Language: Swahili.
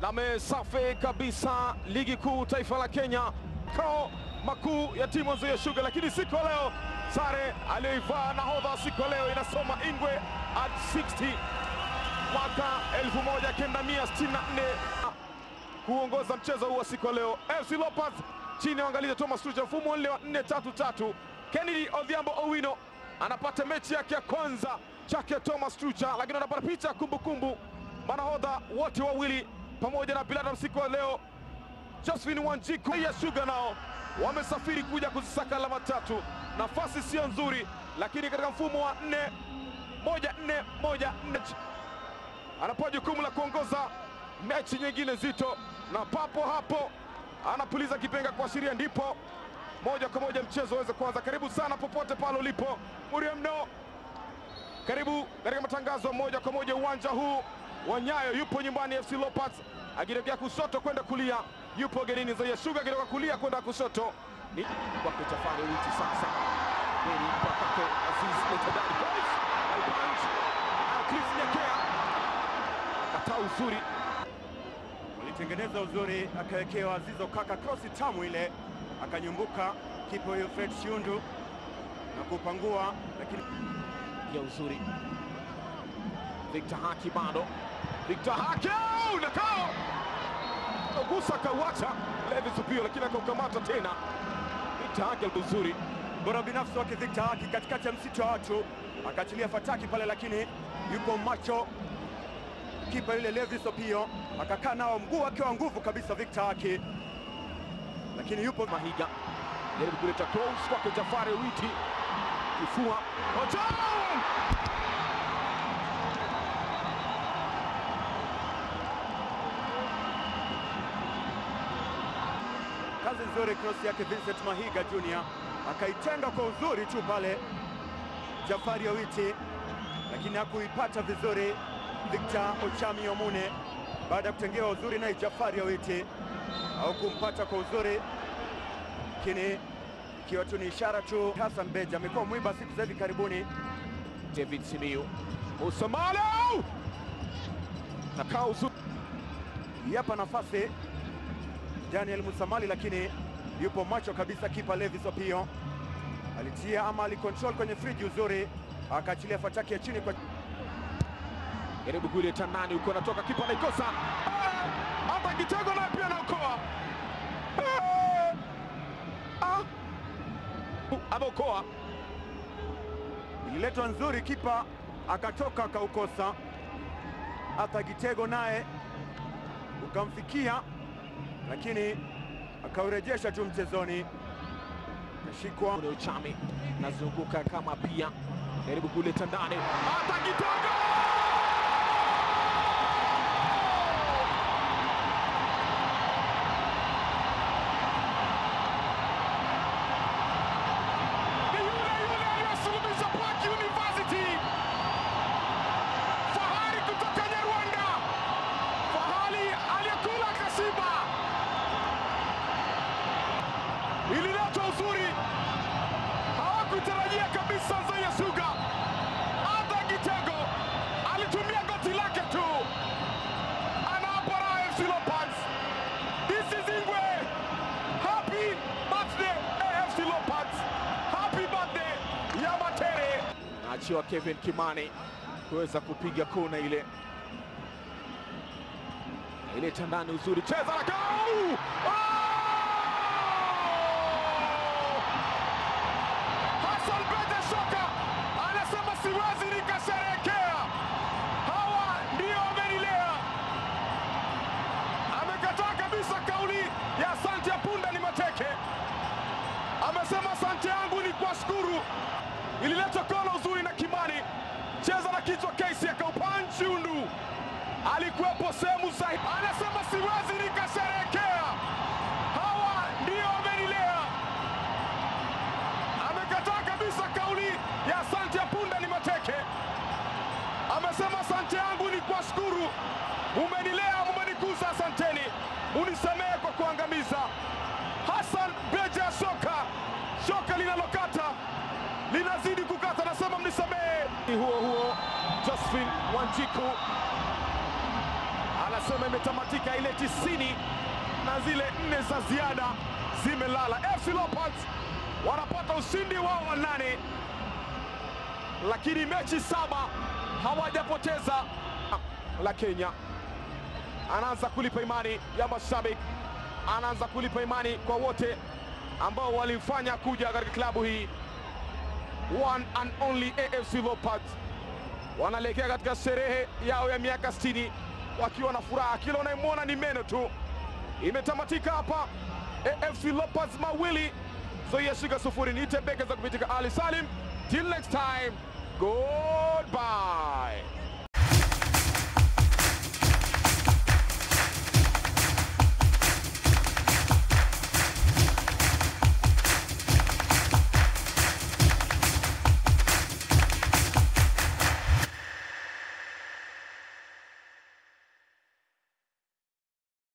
lame safi kabisa ligi kuu taifa la Kenya, kao makuu ya timu Nzoia Sugar. Lakini siku ya leo sare aliyoivaa nahodha siku ya leo inasoma Ingwe at 60 mwaka 1964 kuongoza mchezo huu wa siku ya leo. FC Leopards chini ya uangalizi Thomas Tuchel, mfumo ule wa 4-3-3. Kennedy Odhiambo Owino anapata mechi yake ya kwanza chake Thomas Tuchel, lakini anapata picha ya kumbukumbu manahodha wote wawili pamoja na Biladam siku ya leo. Josephine Wanjiku ya Sugar nao wamesafiri kuja kuzisaka alama tatu. Nafasi sio nzuri, lakini katika mfumo wa 4 moja nne moja nne anapewa jukumu la kuongoza mechi nyingine nzito, na papo hapo anapuliza kipenga kuashiria ndipo moja kwa moja mchezo uweze kuanza. Karibu sana popote pale ulipo, Muriam no, karibu katika matangazo moja kwa moja uwanja huu wa Nyayo. Yupo nyumbani FC Leopards akitokea kushoto kwenda kulia, yupo genini Nzoia Sugar akitoka kulia kwenda kushoto. Ni kwake Jafari Witi sasa, Beni kwake Aziz Letadani Boys Albanj Chris Nyakea kataa uzuri Walitengeneza uzuri, akawekewa Zizo Kaka krosi tamu ile, akanyumbuka kipa huyo Fred Shiundu na kupangua, lakini ya uzuri. Victor Haki bado, Victor Haki nakao gusa akauacha Levis Upio, lakini akaukamata tena. Victor Haki uzuri bora binafsi wake Victor Haki katikati ya msitu wa watu, akaachilia fataki pale, lakini yuko macho kipa yule Levis Opio, akakaa nao mguu wake wa nguvu kabisa Victor Haki, lakini yupo Mahiga jaribu kuleta close kwake Jafari Witi, kifua Ojo! kazi nzuri, cross yake Vincent Mahiga Junior akaitenga kwa uzuri tu pale Jafari Owiti, lakini hakuipata vizuri Victor Ochami Omune baada ya kutengewa uzuri naye Jafari Owiti au kumpata kwa uzuri, lakini ikiwa tu ni ishara tu. Hassan Beja amekuwa mwiba siku za hivi karibuni. David Simiyu Usamalo nakaa uzuri Yapa nafasi Daniel Musamali, lakini yupo macho kabisa. Kipa Levis Opio alitia ama alikontrol kwenye friji uzuri, akaachilia fataki ya chini kwa jaribu kuleta nani huko, anatoka kipa anaikosa, Ah! hata kitego naye pia anaokoa, Ah! Ah! ameokoa ililetwa nzuri, kipa akatoka akaukosa. Hata Gitego naye ukamfikia, lakini akaurejesha tu mchezoni, kashikwa ule uchami nazunguka kama pia jaribu kuleta ndani, hata kitego ni yule yule aliyosulubiza Park University, fahari kutoka Nyarwanda, fahari aliyekula kasiba, ililetwa uzuri, hawakutarajia kabisa Nzoia Sugar. Hata Gitego alitumia goti lake tu, anawapa raha FC Leopards. This is Ingwe. Happy birthday AFC Leopards. Happy birthday ya Matere. Naachiwa Kevin Kimani kuweza kupiga kona ile ileta ndani uzuri, cheza na gau! Hassan Bete Shoka anasema siwezi nikasherehekea, hawa ndio wamenilea. Amekataa kabisa kauli ya asante ya punda ni mateke. Amesema asante yangu ni kuwashukuru. Ilileta kona uzuri na Kimani, cheza na kichwa Casey akaupanchi undu, alikuwepo sehemu sahihi. Anasema siwezi nikasherehekea, hawa ndio wamenilea. Amekataa kabisa kauli ya asante ya punda ni mateke. Amesema asante yangu ni kuwashukuru, mumenilea, mumenikuza, asanteni, munisamehe kwa kuangamiza. Hassan Beja Shoka, shoka linalokata linazidi kukata, nasema mnisamehe. Huo huo Josephine Wanjiku anasema imetamatika ile tisini na zile nne za ziada zimelala. FC Leopards wanapata ushindi wao wa nane, lakini mechi saba hawajapoteza. La Kenya anaanza kulipa imani ya mashabiki, anaanza kulipa imani kwa wote ambao walimfanya kuja katika klabu hii. One and only AFC Leopards wanaelekea katika sherehe yao ya miaka 60 wakiwa na furaha, kila unayemwona ni meno tu. Imetamatika hapa, AFC Leopards mawili Zoia Sugar sufuri. Niite beke za kupitika Ali Salim. Till next time, goodbye.